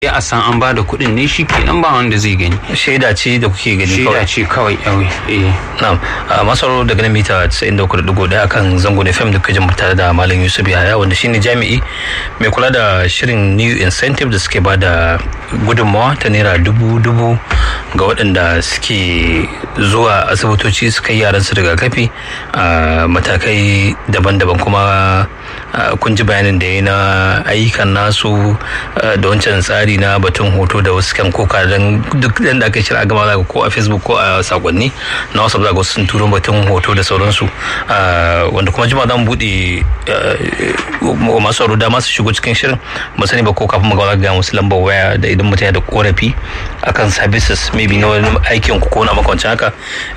ya a san an ba da kuɗin ne shi kenan ba wanda zai gani shaida ce da kuke gani shaida kawai ce kawai yawai eh na'am a masaro daga nan mita 93.1 akan zango da fm da kuke jin tare da malam yusuf yahaya wanda shine jami'i mai kula da shirin new incentive da suke ba da gudunmawa ta naira dubu dubu ga waɗanda suke zuwa asibitoci su kai yaran su rigakafi a matakai daban-daban kuma Uh, kun ji bayanin da ya na ayyukan nasu uh, da wancan tsari na batun hoto da wasu kan koka don duk da aka shirya gama za ko a facebook ko a sakonni na wasu za sun turo batun hoto da sauransu uh, wanda kuma jima zan buɗe masu sauro dama su shigo cikin shirin ba sani ba ko kafin magana ga musu lambar waya da idan mutum ya da korafi akan services maybe na wani aikin ku ko na makwancin haka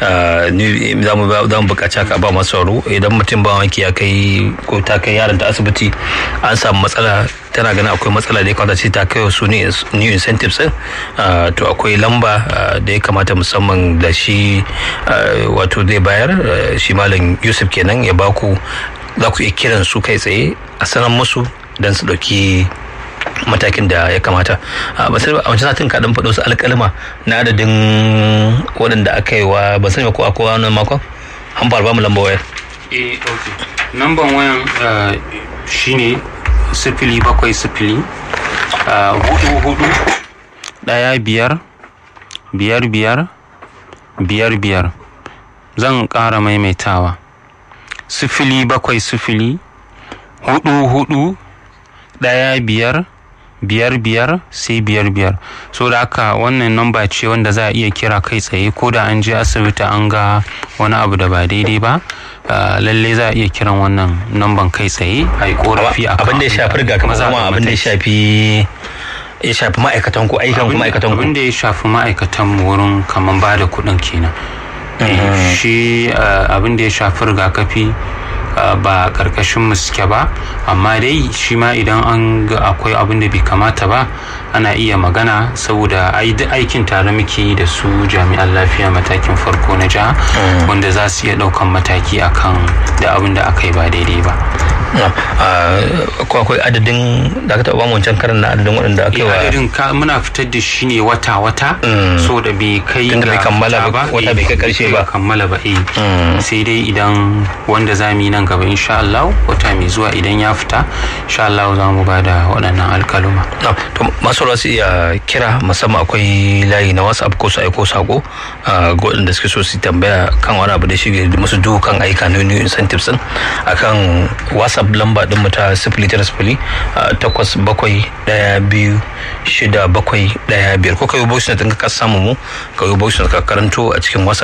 za mu buƙaci haka ba masu sauro idan mutum ba wanki ya kai ko ta kai yaron ta asibiti an samu matsala tana ganin akwai matsala da ya kamata ce ta kai su new incentives din to akwai lamba da ya kamata musamman da shi wato zai bayar shi malam yusuf kenan ya baku za ku iya kiran su kai tsaye a sanar musu don su ɗauki matakin da ya kamata a wancan satin kaɗan faɗo su alƙalma na adadin waɗanda aka yi wa ban sani ko akwai wani makon an ba mu lamba wayar eh ok namban wayan shine sifili bakwai sifili hudu hudu daya biyar biyar biyar biyar biyar zan ƙara maimaitawa sifili bakwai sifili hudu hudu daya biyar biyar biyar sai biyar biyar so da haka wannan namba ce wanda za a iya kira kai tsaye ko da an je asibiti an ga wani abu da ba daidai ba lalle za a iya kiran wannan namban kai tsaye a yi korafi a abin da ya shafi rigakafi kuma abin da ya shafi ya shafi ma'aikatan ku ayyukan ku ma'aikatan ku abin da ya shafi ma'aikatan mu wurin kaman ba da kuɗin kenan shi abin da ya shafi rigakafi ba karkashin mu suke ba amma dai shi ma idan an ga akwai abin da bai kamata ba ana iya magana saboda aikin tare muke yi da su jami'an lafiya matakin farko na jiha wanda za su iya daukan mataki akan da abin da aka yi ba daidai ba ko akwai adadin da aka taɓa wancan karan na adadin waɗanda aka yi wa adadin muna fitar da shi ne wata-wata so da bai kai Tunda bai kammala ba, wata bai kai karshe ba. kammala ba eh sai dai idan wanda za mu yi nan gaba insha Allah wata mai zuwa idan ya fita insha Allah za mu ba da waɗannan alkaluma to masu su iya kira musamman akwai layi na whatsapp ko su aiko sako ga waɗanda suke so su tambaya kan wani abu da shi musu dukan aika na new incentives din akan whatsapp lamba din mu ta sifili tara sifili takwas bakwai ɗaya biyu shida bakwai ɗaya biyar ko ka yi voice note ka samu mu ka yi voice note ka karanto a cikin whatsapp